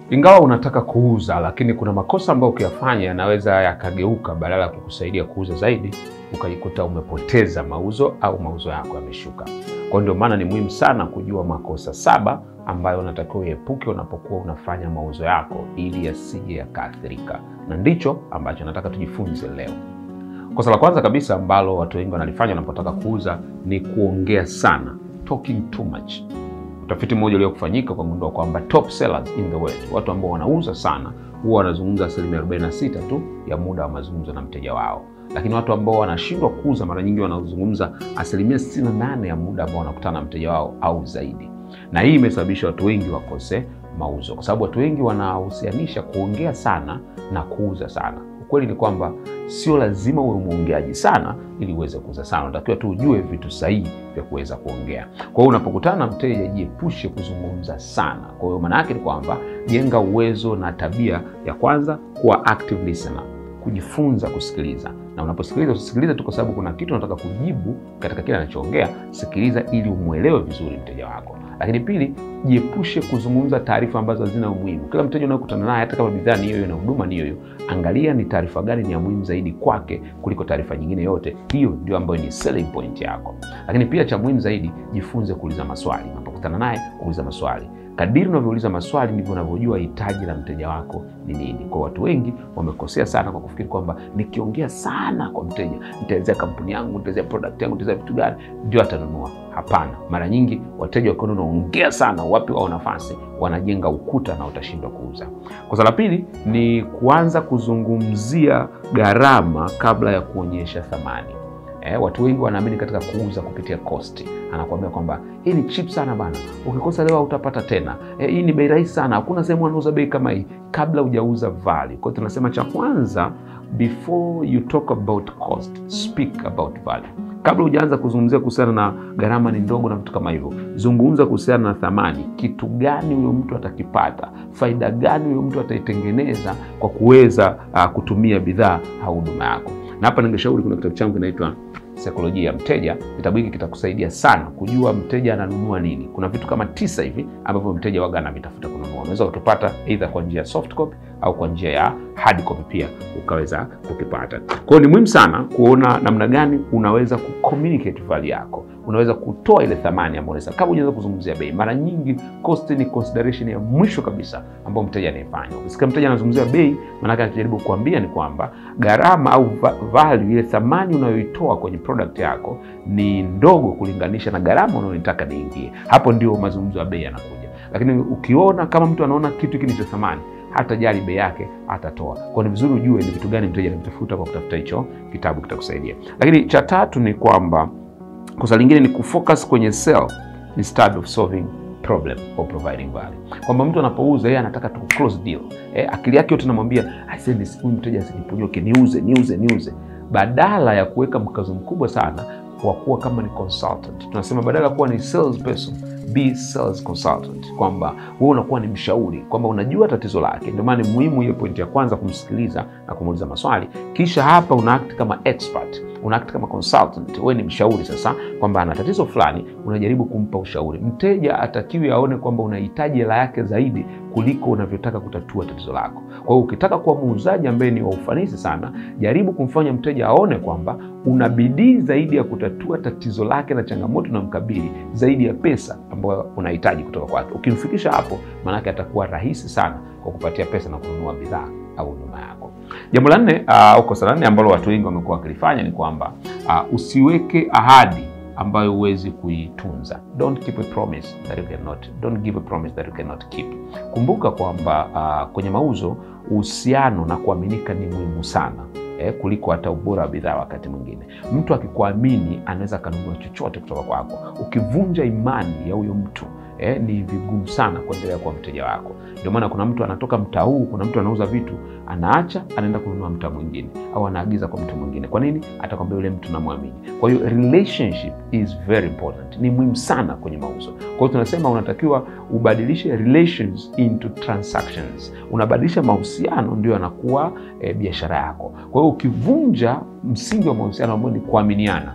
Ingawa unataka kuuza, lakini kuna makosa ambayo ukiyafanya yanaweza yakageuka, badala ya kukusaidia kuuza zaidi, ukajikuta umepoteza mauzo au mauzo yako yameshuka. Kwa ndio maana ni muhimu sana kujua makosa saba ambayo unatakiwa uepuke unapokuwa unafanya mauzo yako ili yasije yakaathirika, na ndicho ambacho nataka tujifunze leo. Kosa la kwanza kabisa ambalo watu wengi wanalifanya wanapotaka kuuza ni kuongea sana, talking too much. Utafiti mmoja uliokufanyika ukagundua kwamba top sellers in the world, watu ambao wanauza sana, huwa wanazungumza asilimia 46 tu ya muda wa mazungumzo na mteja wao, lakini watu ambao wanashindwa kuuza mara nyingi wanazungumza asilimia 68 ya muda ambao wanakutana na mteja wao au zaidi. Na hii imesababisha watu wengi wakose mauzo, kwa sababu watu wengi wanahusianisha kuongea sana na kuuza sana. Ukweli ni kwamba sio lazima uwe mwongeaji sana ili uweze kuuza sana. Unatakiwa tu ujue vitu sahihi vya kuweza kuongea. Kwa hiyo unapokutana na mteja, jiepushe kuzungumza sana. Kwa hiyo maana yake ni kwamba jenga uwezo na tabia ya kwanza kuwa active listener, kujifunza kusikiliza. Na unaposikiliza usisikilize tu kwa sababu kuna kitu unataka kujibu katika kile anachoongea. Sikiliza ili umwelewe vizuri mteja wako. Lakini pili, jiepushe kuzungumza taarifa ambazo hazina umuhimu. Kila mteja unayokutana naye, hata kama bidhaa ni hiyo hiyo na huduma ni hiyo hiyo, angalia ni taarifa gani ni ya muhimu zaidi kwake kuliko taarifa nyingine yote. Hiyo ndio ambayo ni selling point yako. Lakini pia cha muhimu zaidi, jifunze kuuliza maswali. Unapokutana naye, uliza maswali. Kadiri unavyouliza maswali ndivyo unavyojua hitaji la mteja wako ni nini. Kwa watu wengi wamekosea sana kwa kufikiri kwamba nikiongea sana kwa mteja, nitaelezea kampuni yangu, nitaelezea product yangu, nitaelezea vitu gani ndio atanunua. Hapana, mara nyingi wateja wakiona unaongea sana, wapi wao nafasi, wanajenga ukuta na utashindwa kuuza. Kosa la pili ni kuanza kuzungumzia gharama kabla ya kuonyesha thamani. Eh, watu wengi wanaamini katika kuuza kupitia cost. Anakuambia kwamba hii ni cheap sana bana, ukikosa leo utapata tena. Eh, hii ni bei rahisi sana, hakuna sehemu anauza bei kama hii, kabla hujauza value. Kwa hiyo tunasema cha kwanza, before you talk about cost, speak about value. Kabla hujaanza kuzungumzia kuhusiana na gharama ni ndogo na vitu kama hivyo, zungumza kuhusiana na thamani. Kitu gani huyo mtu atakipata? Faida gani huyo mtu ataitengeneza kwa kuweza uh, kutumia bidhaa au huduma yako? Na hapa ningeshauri, kuna kitabu changu kinaitwa Saikolojia ya Mteja. Kitabu hiki kitakusaidia sana kujua mteja ananunua nini. Kuna vitu kama tisa hivi ambavyo mteja waga anavitafuta kununua. Unaweza kutupata aidha kwa njia ya soft copy au kwa njia ya hard copy pia ukaweza kukipata. Kwa hiyo ni muhimu sana kuona namna gani unaweza kucommunicate value yako, unaweza kutoa ile thamani ambayo unaweza, kama unaweza kuzungumzia bei. Mara nyingi cost ni consideration ya mwisho kabisa ambayo mteja anaifanya. Ukisikia mteja anazungumzia bei, maana yake anajaribu kuambia ni kwamba gharama au value, ile thamani unayoitoa kwenye product yako ni ndogo kulinganisha na gharama unayotaka niingie. Hapo ndio mazungumzo ya bei yanakuja. Lakini ukiona kama mtu anaona kitu hiki ni cha thamani hata jali bei yake atatoa. Kwa ni vizuri ujue ni vitu gani mteja anatafuta kwa kutafuta hicho kitabu, kitakusaidia. Lakini cha tatu ni kwamba kosa lingine ni kufocus kwenye sell instead of solving problem or providing value, kwamba mtu anapouza yeye anataka tu close deal eh, akili yake yote inamwambia huyu mteja asiniponyoke, niuze niuze niuze, badala ya kuweka mkazo mkubwa sana kwa kuwa kama ni consultant. Tunasema badala ya kuwa ni sales person be sales consultant, kwamba wewe unakuwa ni mshauri, kwamba unajua tatizo lake. Ndio maana ni muhimu hiyo pointi ya kwanza, kumsikiliza na kumuuliza maswali, kisha hapa una act kama expert, una act kama consultant. Wewe ni mshauri sasa, kwamba ana tatizo fulani, unajaribu kumpa ushauri. Mteja atakiwi aone kwamba unahitaji hela yake zaidi kuliko unavyotaka kutatua tatizo lako. Kwa hiyo ukitaka kuwa muuzaji ambaye ni wa ufanisi sana, jaribu kumfanya mteja aone kwamba una bidii zaidi ya kutatua tatizo lake na changamoto na mkabili zaidi ya pesa ambayo unahitaji kutoka kwake. Ukimfikisha hapo, maanake atakuwa rahisi sana kwa kupatia pesa na kununua bidhaa au huduma yako. Jambo la nne au kosa la nne ambalo watu wengi wamekuwa wakilifanya ni kwamba uh, usiweke ahadi ambayo huwezi kuitunza. Don't keep a promise that you cannot, don't give a promise that you cannot keep. Kumbuka kwamba uh, kwenye mauzo uhusiano na kuaminika ni muhimu sana eh, kuliko hata ubora wa bidhaa. Wakati mwingine mtu akikuamini anaweza akanunua chochote kutoka kwako. Ukivunja imani ya huyo mtu eh, ni vigumu sana kuendelea kuwa mteja wako. Ndio maana kuna mtu anatoka mtaa huu, kuna mtu anauza vitu, anaacha anaenda kununua mtaa mwingine, au anaagiza kwa mtu mwingine. Kwa nini? Atakwambia yule mtu namwamini. Kwa hiyo relationship is very important, ni muhimu sana kwenye mauzo. Kwa hiyo tunasema unatakiwa ubadilishe relations into transactions, unabadilisha mahusiano, ndio yanakuwa eh, biashara yako. Kwa hiyo ukivunja msingi wa mahusiano ambao ni kuaminiana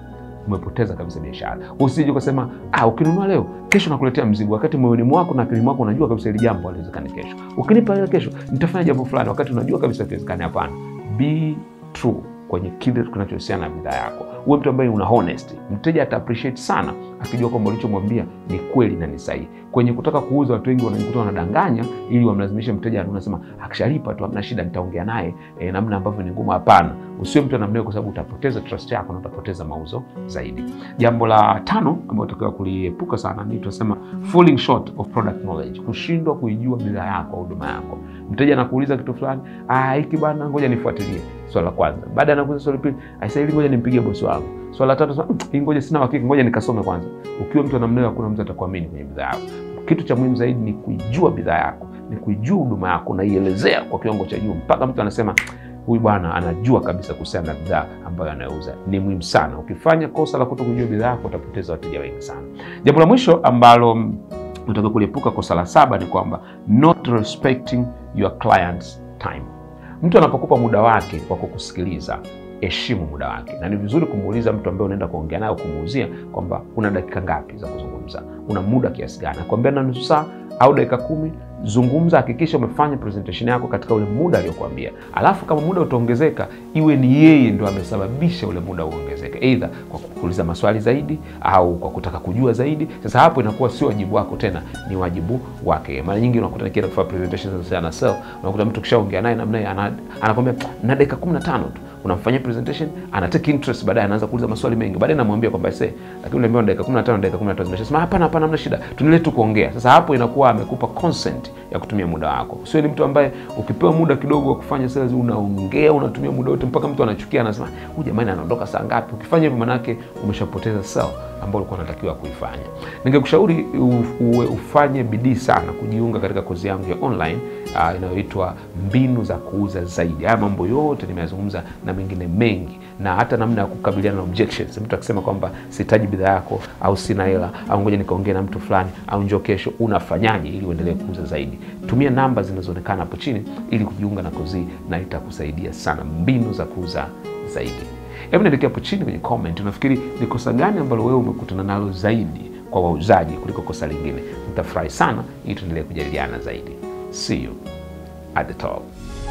umepoteza kabisa biashara. Usije ukasema ah, ukinunua leo kesho nakuletea mzigo, wakati moyoni mwako na akili mwako unajua kabisa hili jambo haliwezekani kesho. Ukinipa ile kesho nitafanya jambo fulani, wakati unajua kabisa haliwezekani. Hapana, be true kwenye kile kinachohusiana na bidhaa yako. Uwe mtu ambaye una honesty. Mteja ata appreciate sana akijua kwamba ulichomwambia ni kweli na ni sahihi. Kwenye kutaka kuuza, watu wengi wanajikuta wanadanganya ili wamlazimishe mteja, unasema akishalipa tu hamna shida, nitaongea naye e, namna ambavyo ni ngumu. Hapana, usiwe mtu namna hiyo, kwa sababu utapoteza trust yako na utapoteza mauzo zaidi. Jambo la tano ambalo unatakiwa kuliepuka sana ni tunasema falling short of product knowledge, kushindwa kuijua bidhaa yako au huduma yako. Mteja anakuuliza kitu fulani, ah, hiki bana, ngoja nifuatilie. Swala la kwanza. Baada ya anakuuliza swali pili, aisa hili ngoja nimpigie bosi wangu. Swala la tatu, "Mm, hii ngoja sina uhakika, ngoja nikasome kwanza. Ukiwa mtu namna hiyo, hakuna mtu atakuamini kwenye bidhaa yako. Kitu cha muhimu zaidi ni kuijua bidhaa yako, ni kuijua huduma yako, naielezea kwa kiwango cha juu mpaka mtu anasema huyu bwana anajua kabisa kuhusiana na bidhaa ambayo anayouza. Ni muhimu sana. Ukifanya kosa la kuto kujua bidhaa yako, utapoteza wateja wengi sana. Jambo la mwisho ambalo unataka kuliepuka, kosa la saba, ni kwamba not respecting your client's time. Mtu anapokupa muda wake wa kukusikiliza, heshimu muda wake, na ni vizuri kumuuliza mtu ambaye unaenda kuongea naye, kumuuzia kwamba una dakika ngapi za kuzungumza, una muda kiasi gani, akwambia na nusu saa au dakika kumi zungumza, hakikisha umefanya presentation yako katika ule muda aliyokuambia. Alafu kama muda utaongezeka, iwe ni yeye ndo amesababisha ule muda uongezeke, aidha kwa kuuliza maswali zaidi au kwa kutaka kujua zaidi. Sasa hapo inakuwa sio wajibu wako tena, ni wajibu wake. Mara nyingi unakuta nikienda kufanya presentation za sell, unakuta mtu kishaongea naye namna hiyo, ana- anakwambia na dakika 15 tu unamfanyia presentation ana take interest, baadaye anaanza kuuliza maswali mengi, baadaye namwambia kwamba se, lakini unaambiwa dakika 15 dakika 15 zimeshasema, hapana hapana, hamna shida, tuendelee tu kuongea. Sasa hapo inakuwa amekupa consent ya kutumia muda wako. Sio ni mtu ambaye ukipewa muda kidogo wa kufanya sales unaongea, unatumia muda wote mpaka mtu anachukia, anasema huyu jamani anaondoka saa ngapi? Ukifanya hivyo, manake umeshapoteza sell ambayo ulikuwa unatakiwa kuifanya. Ningekushauri u- uwe ufanye bidii sana kujiunga katika kozi yangu ya online uh, inayoitwa mbinu za kuuza zaidi. Haya mambo yote nimeyazungumza na mengine mengi, na hata namna ya kukabiliana na objections. Mtu akisema kwamba sihitaji bidhaa yako au sina hela au ngoja nikaongee na mtu fulani au njoo kesho, unafanyaje ili uendelee kuuza zaidi? Tumia namba zinazoonekana hapo chini ili kujiunga na kozi hii, na itakusaidia sana, mbinu za kuuza zaidi. Hebu niandikia hapo chini kwenye comment, unafikiri ni kosa gani ambalo wewe umekutana nalo zaidi kwa wauzaji kuliko kosa lingine? Nitafurahi sana ili tuendelee kujadiliana zaidi. See you at the top.